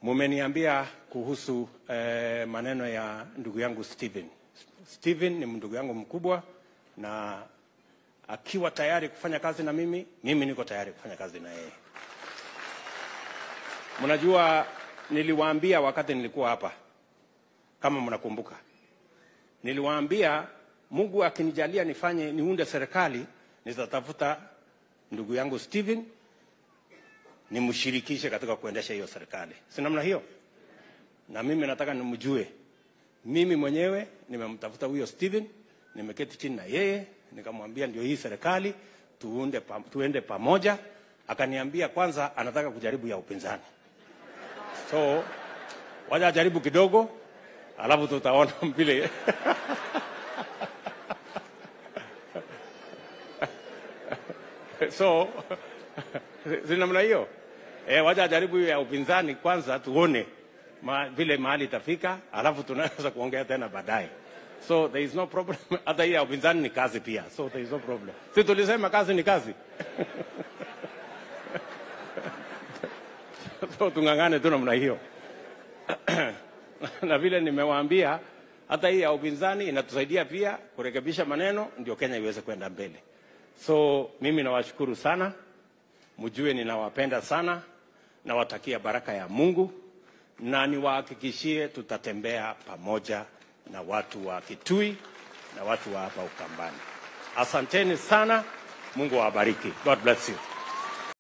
Mumeniambia kuhusu eh, maneno ya ndugu yangu Steven. Steven ni ndugu yangu mkubwa na akiwa tayari kufanya kazi na mimi, mimi niko tayari kufanya kazi na yeye. Mnajua, niliwaambia wakati nilikuwa hapa, kama mnakumbuka, niliwaambia Mungu akinijalia nifanye niunde serikali, nitatafuta ndugu yangu Steven nimshirikishe katika kuendesha hiyo serikali, si namna hiyo? Na mimi nataka nimjue. Mimi mwenyewe nimemtafuta huyo Steven, nimeketi chini na yeye nikamwambia ndio hii serikali tuunde pa, tuende pamoja. Akaniambia kwanza anataka kujaribu ya upinzani, so wacha ajaribu kidogo, alafu tutaona vile so si namna hiyo eh, wacha ajaribu hiyo ya upinzani kwanza, tuone ma, vile mahali itafika, alafu tunaweza kuongea tena baadaye. So there is no problem. Hata hii ya upinzani ni kazi pia, so there is no problem. Si tulisema kazi ni kazi so tung'ang'ane tu namna hiyo na vile nimewaambia, hata hii ya upinzani inatusaidia pia kurekebisha maneno, ndio Kenya iweze kwenda mbele. So mimi nawashukuru sana, mjue ninawapenda sana, nawatakia baraka ya Mungu na niwahakikishie tutatembea pamoja na watu wa Kitui na watu wa hapa Ukambani. Asanteni sana, Mungu awabariki. God bless you.